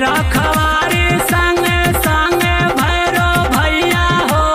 रखवारी संगे संगे भैरो भैया हो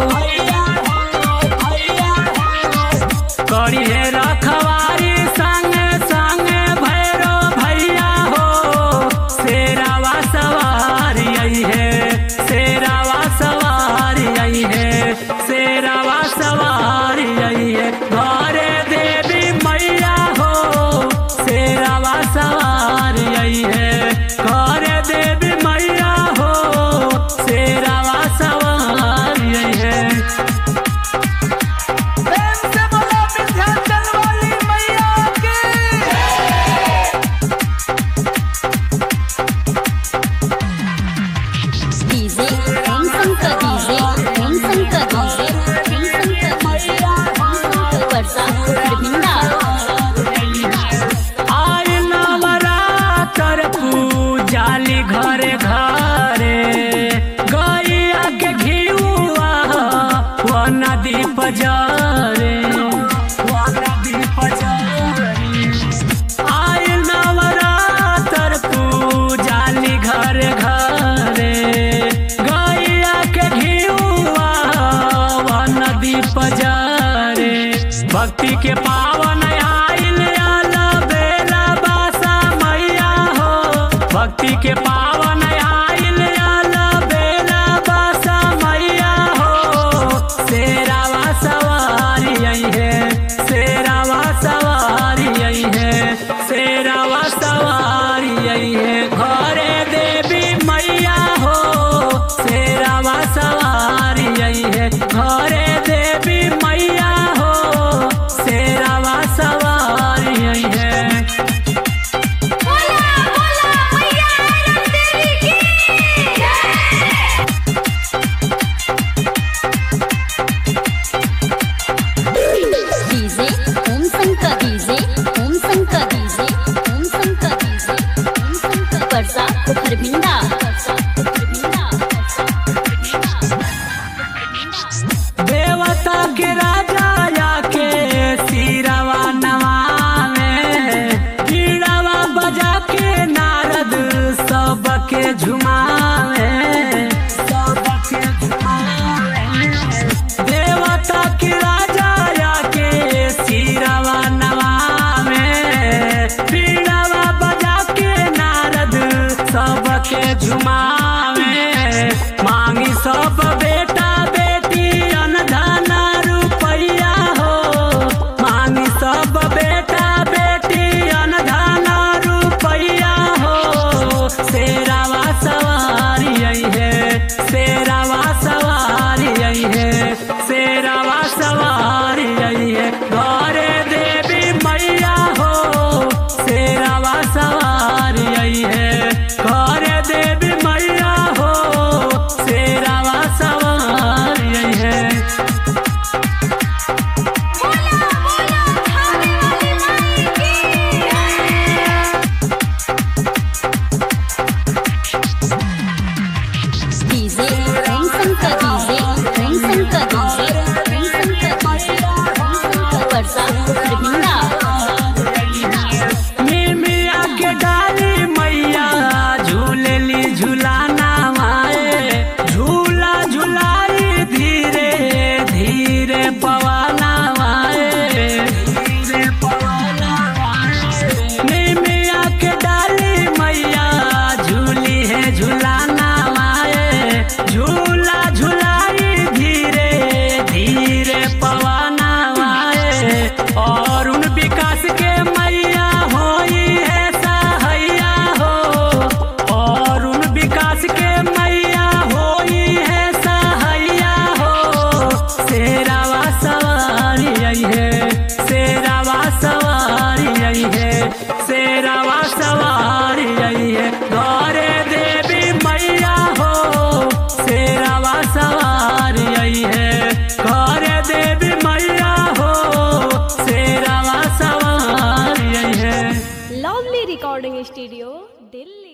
करी है रखवारी संगे संगे भैरो भैया हो शेरावा सवारी आई है शेरावा सवारी आई है शेरावा सवारी आई है घरे देवी मैया हो शेरावा सवारी आई है घरे देवी मैया हो शेरावा सवारी आई है प्रेम से बोलो विंध्याचल वाली मैया की DJ Om Shankar DJ Om Shankar DJ Om Shankar Varsha Govinda आय नवरात्र पूजाली घरे घरे गैया के घिउआ वो नदी पजारे वो नदी पजारे आय नवरात्र पूजाली घरे घरे गैया के घिउआ वो नदी पजारे भक्ति के पावन आइल आला बेला बासा मैया हो भक्ति के पावन आइल आला बेला बासा मैया हो शेरावा सवारी आई है शेरावा सवारी आई है शेरावा सवारी आई है घरे देवी मैया हो शेरावा सवारी आई है घरे देवी मैया हो शेरावा सवारी आई है बोला बोला मैया रंदेवी की DJ Om Shankar DJ Om Shankar DJ Om Shankar DJ Om Shankar Varsha Govinda Varsha Govinda देवता के राजा आके सिरवा नवावे कीड़ावा बजा के नारद सबके झुमावे सबके झुमावे देवता के राजा आके सिरवा नवावे कीड़ावा बजा के नारद सबके झुमावे मांगी सब बेटा बेटी अनधन रुपैया हो मांगी सब बेटा बेटी अनधन रुपैया हो शेरावा सवारी आई है शेरावा सवारी आई है शेरावा सवारी आई है घरे देवी मैया हो शेरावा सवारी आई है घरे देवी मैया हो शेरावा सवारी आई है बोला बोला खाने वाली माई की DJ Om Shankar DJ Om Shankar DJ Om Shankar DJ Om Shankar Varsha Govinda मिमिया के डाली मैया झूलेली झुलाना माए झूला झुलाई धीरे धीरे पवाना माए धीरे पवाना माए मिमिया के डाली मैया झूली है झुलाना माए झूला झुलाई धीरे धीरे पवाना माए और उन विकास के मैया होई है सहैया हो और उन विकास के मैया होई है सहैया हो शेरावा सवारी आई है शेरावा सवारी आई है शेरावा सवारी आई है घरे देवी मैया हो शेरावा सवारी आई है घरे देवी मैया हो शेरावा सवारी आई है लवली रिकॉर्डिंग स्टूडियो दिल्ली